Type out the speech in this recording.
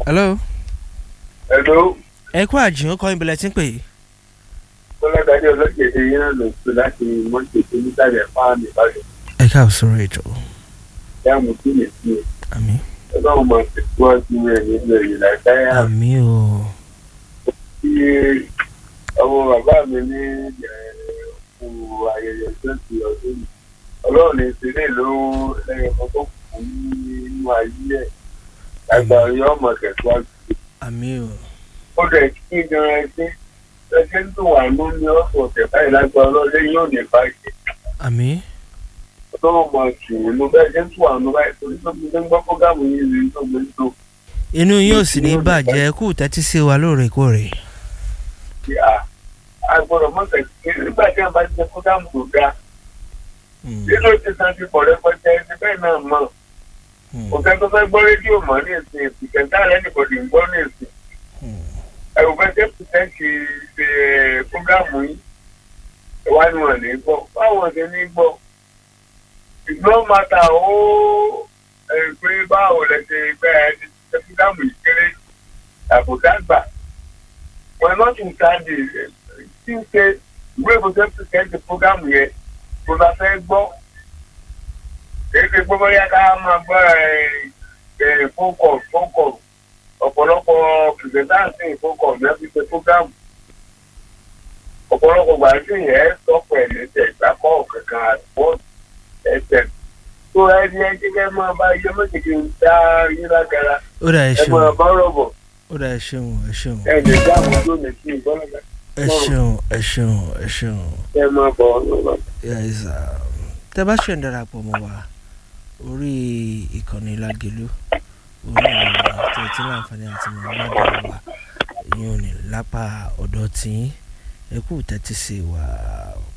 hello. Hello. ẹ kú àjùn kọ́ ìbílẹ̀ tí ń pè é. Kọ́lágadé ọlọ́jẹ̀dẹ̀ yín náà lò pé láti mọ́tòtò nísàlẹ̀ fáàmì ìbàdàn. ẹ káàbọ̀ sórí ètò Ìyá mo kí lè fi àmì ọlọ́run máa tẹ̀síwájú rẹ̀ nínú èyí láìpẹ́ yá. àmì o Tí ọmọ bàbá mi ní òkú ayẹyẹ twenty ọdún yìí. Ọlọ́run ní ìṣẹ̀lẹ̀ ló lẹ́yìn ọmọ tó kù nínú ayé ẹ̀. Àgbà yọ ọmọ tẹ̀síwájú. àmì o Ó dẹ̀ kí gan ẹgbẹ́ ẹgbẹ́ ń dùn wà ló ní ọ̀sọ̀ ọ̀tẹ̀ báyìí lágbára ọlọ́run yóò ní báyìí. àmì ọlọ́run máa tù ú ló bẹ́ẹ̀ jẹ́ tù àwọn báyìí torí tó fi ń gbọ́ fọ́gàmù yìí rí tó gbé tó inú yín ò sì ní bàjẹ́ kú tẹ́tí sí wa lóòrèkóòrè. ṣe à á gbọ́dọ̀ mọ̀ tẹ̀sí nígbà tí wọ́n bá ti jẹ́ fọ́gàmù tó dáa Hmm, nínú ti san ti pọ̀ rẹpẹtẹ ẹni bẹ́ẹ̀ náà mọ̀ hmm, òkè tó fẹ́ gbọ́ rédíò mọ́ ní ìsìn ìsìn kẹta rẹ̀ nìbọ̀dì ń gbọ́ ní ìsìn hmm. ẹ̀rù fẹ́ jẹ́ pìtẹ́ǹtì ṣe fọ́gàmù yìí ìwà ni wọ́n ní gbọ́ báwọn ṣe ní gbọ́ ìgbọ́n mata ó ẹ̀ pé báwo lẹ ṣe gbẹ́ ẹ ti ṣe fọ́gàmù yìí kéré àbùdá gbà wọn náà tún ká di tí ń ṣe ìwé ìbùsẹ̀ pìtẹ́ǹtì fọ́gàmù yẹn kò bá fẹ́ gbọ́ èyí ti gbọ́ bóyá ká máa gbọ́ ẹ̀ fókọ̀ fókọ̀ ọ̀pọ̀lọpọ̀ pìrìsẹ́ńtì fókọ̀ náà fi ṣe fúgàmù ọ̀pọ̀lọpọ̀ gbà sí yẹn sọ pẹ̀lú ẹ̀jẹ̀ ìgbàkọ̀ kankan àdúgbò ẹ̀jẹ̀ tó ẹni ẹjẹ́ kẹ́ máa bá iye méjèèjì ń dá yín lágara ó dà ẹ ẹ ṣeun máa bá rọ̀bọ̀ ó dà ẹ ṣeun ẹ ṣeun ẹ lè dá àwọn tó lè fi ìgbọ́nàgà ẹ ṣeun ẹ ṣeun ẹ ṣeun. ẹ máa bọ̀ ọ́ lọ́wọ́. Yes, um, tẹ bá ṣe ń darapọ̀ mọ́ wa orí ìkànnì Lágelú orí ìròyìn tó ti láǹfààní àti mọ̀ ládàá wa ìyẹn ò ní lápá ọ̀dọ̀ tí ẹ kú tẹ́tí sí wa